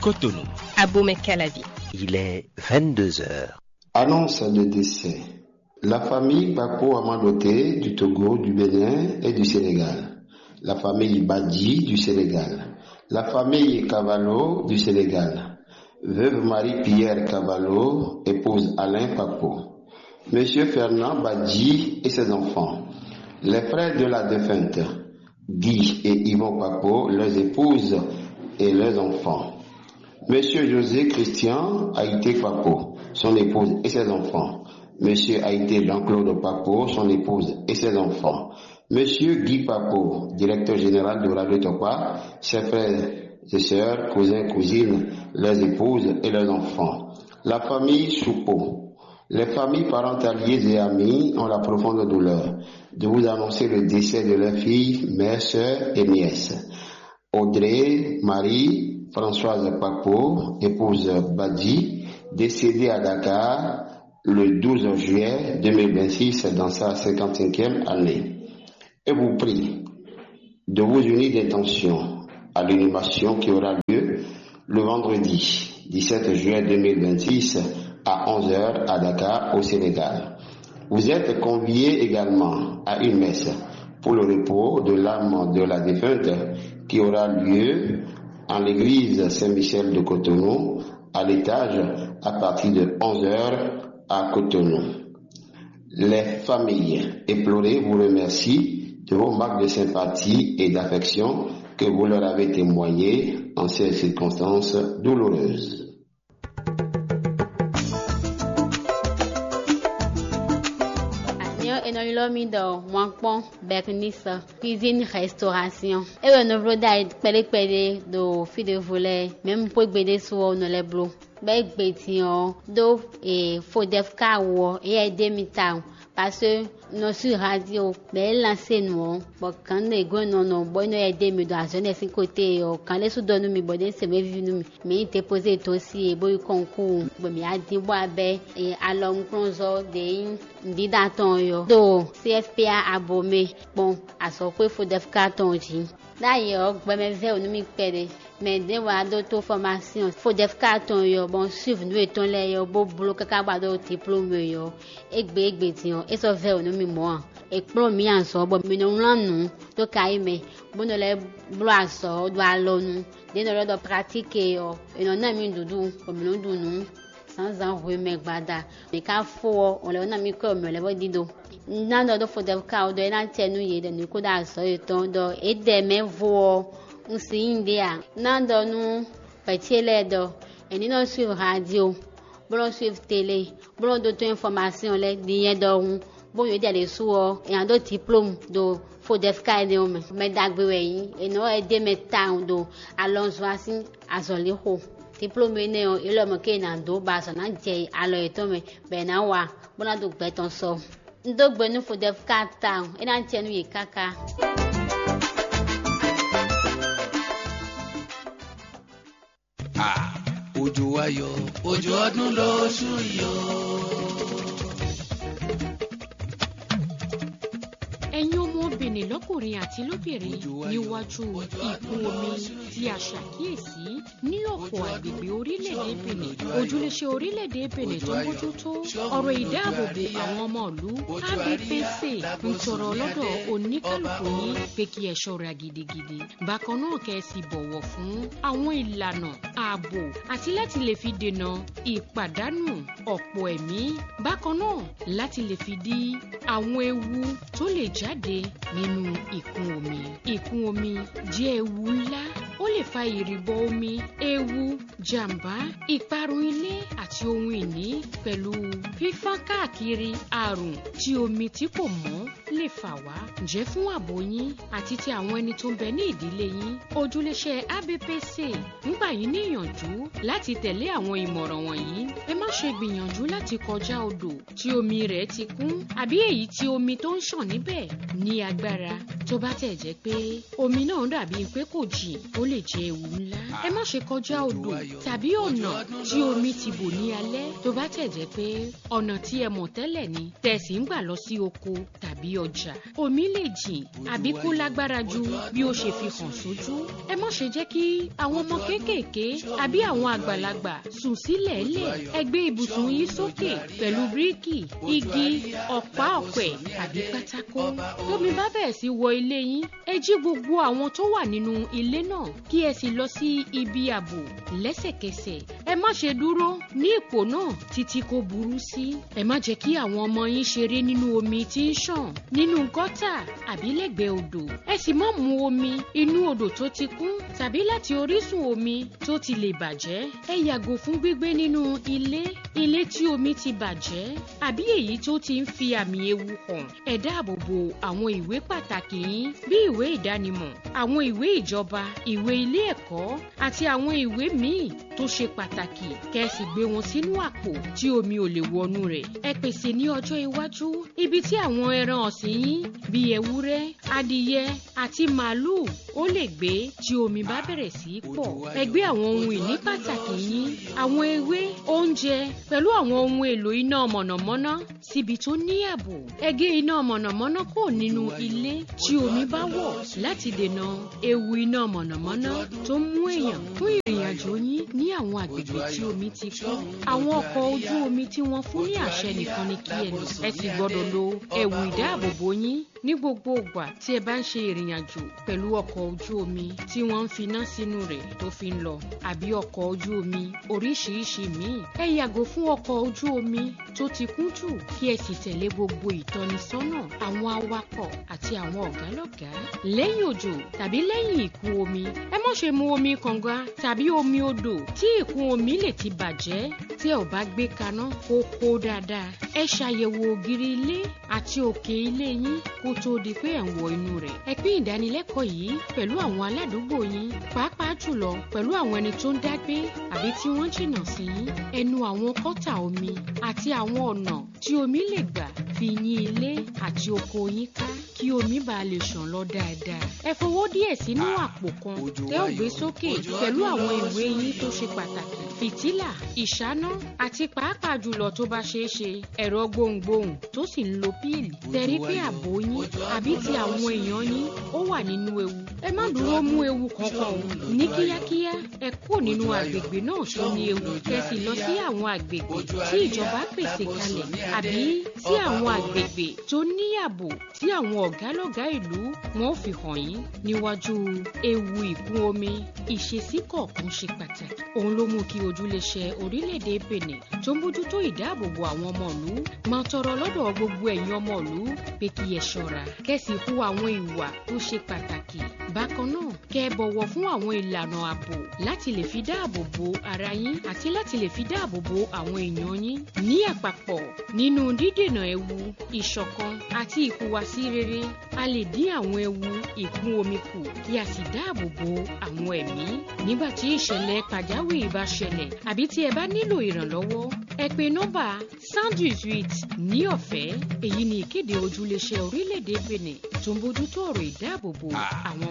Cotonou. Abomey Calavi. Il est 22 heures. Annonce de décès. La famille Bako Amadoté du Togo, du Bénin et du Sénégal. La famille Badji du Sénégal. La famille Cavallo du Sénégal. Veuve Marie-Pierre Cavallo, épouse Alain Papo. Monsieur Fernand Badji et ses enfants. Les frères de la défunte, Guy et Yvon Papo, leurs épouses et leurs enfants. Monsieur José Christian Haïté Papo, son épouse et ses enfants. Monsieur Haïté Jean-Claude Papo, son épouse et ses enfants. Monsieur Guy Papo, directeur général de Radio Topa, ses frères et sœurs, cousins, cousines, leurs épouses et leurs enfants. La famille Choupeau. Les familles parentaliers et amis ont la profonde douleur de vous annoncer le décès de leurs filles, mères, sœurs et nièces. Audrey, Marie, Françoise Papo, épouse Badi, décédée à Dakar le 12 juillet 2026 dans sa 55e année. Et vous prie de vous unir d'intention à l'inhumation qui aura lieu le vendredi 17 juillet 2026 à 11h à Dakar au Sénégal. Vous êtes conviés également à une messe pour le repos de l'âme de la défunte qui aura lieu en l'église Saint-Michel de Cotonou à l'étage à partir de 11h à Cotonou. Les familles éplorées vous remercient de vos marques de sympathie et d'affection que vous leur avez témoignées en ces circonstances douloureuses. enɔyilɔmi dɔ mɔkpɔ bɛkinisa cuisine restauration ewɔ novlo da yi kpɛɖekpɛɖe do fi de vo lɛ mɛmu ƒo gbeɖe soɔ nɔ lɛ blo bɛ gbetiɔ do e fodefka wɔ eya de mi ta parce que nɔsu radio bɛ lance nuɔ bɔn kan ne go nɔnɔ bɔ ina yɛ de mi do azɔ ne si kote yɔ kan lɛ su dɔ nu mi bɔ de sɛmɛ vi nu mi mi te pose to si e boyi kɔnku bɔn mi adi bɔ abɛ e alɔnkrɔnzɔ de yi ndidatɔn yɔ do cfpa abome kpɔn asɔkpe fodefka tɔn dzi láyé ọgbẹmẹfẹ onímì pẹrẹ mẹdẹ wà dó tó formation fodefka tɔn yɔ bɔn suive nu etɔn lɛ yɔ bó bolo kaka gba dó diplôme yɔ egbe egbe tiɲɔ esɔfɛ onímì mɔ ekplɔ mi asɔ bɔn mi nɔnlɔ nu tó ka yi mɛ bónɔ lɛ blo asɔ do alɔ nu denɔ lɛ dɔ pratique yɔ enɔ náà mi dudu omi nu dunu sanzan ʋue mɛ gbada mi ka fɔ ɔlɛ wọn náà mi kɔ ɔmɛ lɛ bɔ dido nánà dɔ fɔ dɛfka o dɔ yɛ n'atɛ nu yɛ dɛ nuku da sɔ yɛ tɔn dɔ edɛ mɛ vɔ ŋusi yin de a nánà nu pɛtie lɛ dɔ ɛni nɔ suive radio bɔlɔ suive télé bɔlɔ do to information lɛ di yɛ dɔ ŋu bɔn yɛ de suwɔ yan do diplôme do fɔ dɛfka yɛ de o mɛ mɛ dagbe wɛ yi enɔ ɛdɛ mɛ tan do alɔnso asi azɔli xɔ diplôme ne yɔ elɔmɔ ke na do ba sɔ na dze alɔ yɛ tɔ mɛ bɛn na wa bɔlɔ do gbɛtɔn sɔ ndogbe nu fo def kata ena ŋtiɛ nu yi kaka. Òjò ayọ̀ òjò ọdún lóṣù yọ. ẹ̀yin ọmọbìnrin lọ́kùnrin àti lóbìnrin níwájú ìkún omi tí a ṣàkíyèsí ní ọ̀pọ̀ àgbègbè orílẹ̀-èdè benin ojúléṣe orílẹ̀-èdè benin tó ń bójútó ọ̀rọ̀ ìdáàbòbò àwọn ọmọ ìlú abpc ń tọrọ lọ́dọ̀ oníkálukú yín pé kí ẹ ṣọ́ra gidigidi bákan náà kẹ́ ẹ sì bọ̀wọ̀ fún àwọn ìlànà ààbò àti láti lè fi dènà ìpàdánù ọ̀pọ̀ ẹ̀mí bákan náà láti lè fi dí àwọn ewu tó lè jáde nínú ìkún omi. ìkún omi jẹ́ ewu ńlá ó lè fa ìrìbọ omi ewu jàǹbá ìparun ilé àti ohun ìní pẹ̀lú fífọ́n káàkiri àrùn tí omi tí kò mọ́ lè fà wá. ǹjẹ́ fún ààbò yín àti ti àwọn ẹni tó ń bẹ ní ìdílé yín ojúléṣẹ́ abpc ń gbà yín níyànjú láti tẹ̀lé àwọn ìmọ̀ràn wọ̀nyí. ẹ má ṣe gbìyànjú láti kọjá odò tí omi rẹ̀ ti kún àbí èyí tí omi tó ń ṣàn níbẹ̀ ní agbára tó bá tẹ̀ jẹ́ pé omi náà dàbí pé kò jìn ó lè jẹ́ ewu ńlá. ẹ má ṣe kọjá odò tàbí ọ̀nà tí omi ti bò ní alẹ́ tó bá tẹ̀ jẹ́ pé ọ̀nà tí ẹ mọ̀ tẹ́lẹ̀ ni tẹ̀sí ń gbà lọ sí oko tàbí tàbí ọjà omi lè jìn àbí kó lágbára ju bí ó ṣe fi hàn sójú ẹ má ṣe jẹ́ kí àwọn ọmọ kéékèèké àbí àwọn àgbàlagbà sùn sílẹ̀ lẹ̀ ẹ gbé ibùsùn yín sókè pẹ̀lú bíríkì igi ọ̀pá ọ̀pẹ àbí pátákó tómi bá bẹ̀rẹ̀ sí wọ ilé yín ẹ jí gbogbo àwọn tó wà nínú ilé náà kí ẹ sì lọ sí ibi ààbò lẹ́sẹ̀kẹsẹ̀ ẹ má ṣe dúró ní ipò náà títí kó burú sí ẹ má jẹ́ kí àwọn ọmọ yín ṣeré nínú omi tí ń ṣàn nínú gọ́tà àbí lẹ́gbẹ̀ẹ́ odò ẹ sì má mu omi inú odò tó ti kún tàbí láti orísun omi tó ti lè bàjẹ́ ẹ yàgò fún gbígbé nínú ilé ilé tí omi ti bàjẹ́ àbí èyí tó ti ń fi àmì ewu hàn ẹ dáàbò bo àwọn ìwé pàtàkì yín bí ìwé ìdánimọ̀ àwọn ìwé ìjọba ìwé ilé ẹ̀kọ́ àti àwọn ìwé míì tó ṣe pàtàkì kẹ́ ẹ sì gbé wọn sínú àpò tí omi ò lè wọnú rẹ̀ ẹ pèsè ní ọjọ́ iwájú ibi tí àwọn ẹran ọ̀sìn yín bíi ewúrẹ́ adìyẹ àti màálùú ó lè gbé tí omi bá bẹ̀rẹ̀ sí í pọ̀ ẹ gbé àwọn ohun ìní pàtàkì yín àwọn ewé oúnjẹ pẹ̀lú àwọn ohun èlò iná mọ̀nàmọ́ná síbi tó ní ààbò ẹ gé iná mọ̀nàmọ́ná kò nínú ilé tí omi bá wọ̀ láti dènà ewu iná mọ̀nàmọ́ná tó ń mú èèyàn fún ìrìn àjò yín ní àwọn àgbègbè tí omi ti kún àwọn ọkọ̀ ojú omi tí wọ́n fún ní àṣẹ nìkan ni kí ẹ lò ẹ sì gbọ́dọ̀ lo ẹ̀wù ìdáàbòbò yín ní gbogbo ìgbà tí ẹ bá ń ṣe ìrìn àjò pẹ̀lú ọkọ̀ ojú omi tí wọ́n ń finá sínú rẹ̀ tó fi ń lọ àbí ọkọ̀ ojú omi oríṣiríṣi míì ẹ yàgò fún ọkọ̀ ojú omi tó ti kún jù kí ẹ sì tẹ̀lé gbogbo ìtọ́nisọ́nà àwọn awakọ̀ àti àwọn ọ̀gálọ́gàá lẹ́yìn òjò tàbí lẹ́yìn ìkún omi ẹ má ṣe mu omi kànga tàbí omi odò tí ìkún omi lè ti bàjẹ́ tí ẹ ò bá gbé kaná kó kó dáadáa ẹ ṣàyẹ̀wò ògiri ilé àti òkè ilé yín kó tó di pé ẹ̀ ń wọ inú rẹ̀. ẹ pín ìdánilẹ́kọ̀ọ́ yìí pẹ̀lú àwọn aládùúgbò yín pàápàá jùlọ pẹ̀lú àwọn ẹni tó ń dágbé àbí tí wọ́n jìnnà sí yín. ẹnu àwọn kọ́tà omi àti àwọn ọ̀nà tí omi lè gbà fi yín ilé àti oko yín ká kí omi bá lè ṣàn lọ dáadáa. ẹ fowó díẹ̀ sínú àpò kan tẹ́ ò gbé sókè pẹ̀lú àwọn ìwé yín tó ṣe pàtàkì fìtílà ìṣáná àti pàápàá jùlọ tó bá ṣeé ṣe ẹ̀rọ gbohùngbohùn tó sì ń lo píìlì tẹ̀rí pé ààbò yín àbí ti àwọn èèyàn yín ó wà nínú ewu ẹ má dúró mú ewu kankan o ní kíákíá ẹ kó nínú àgbègbè náà tó ní ewu kẹsì lọ sí àwọn àgbègbè tí ìjọba pèsè kalẹ̀ àbí sí àwọn àgbègbè tó ní ààbò tí àwọn ọ̀gálọ́gá ìlú wọn ò fi hàn yín níwájú ewu ìkún omi ìṣesí kọ̀ọ̀kan ṣe pàtàkì òun ló mú kí ojúléṣẹ́ orílẹ̀-èdè Benin tó ń bójútó ìdáàbòbò àwọn ọmọ ìlú máa tọrọ lọ́dọ̀ gbogbo ẹ̀yin ọmọ ìlú pé kí ẹ ṣọ́ra kẹ́sì hu àwọn ìwà tó ṣe pàtàkì bákan náà kẹ́ ẹ bọ̀wọ̀ fún àwọn ìlànà ààbò láti lè fi dáàbò bo ara yín àti láti lè fi dáàbò bo àwọn èèyàn yín ní àpapọ̀ nínú dídènà ewu ìṣọ̀kan àti ìhùwàsí rere a lè dín àwọn ewu ìkún omi kù kí a sì dáàbò bo àwọn ẹ̀mí nígbà tí ìṣẹ̀lẹ̀ pàjáwìrì bá ṣẹlẹ̀ àbí tí ẹ bá nílò ìrànlọ́wọ́ ẹ pè nọ́mbà sandwich with ní ọ̀fẹ́ èyí ni ìkéde ojúléṣẹ́ orílẹ̀-èdè Benin tó ń bójútó ọ̀rọ̀ ìdáàbòbò àwọn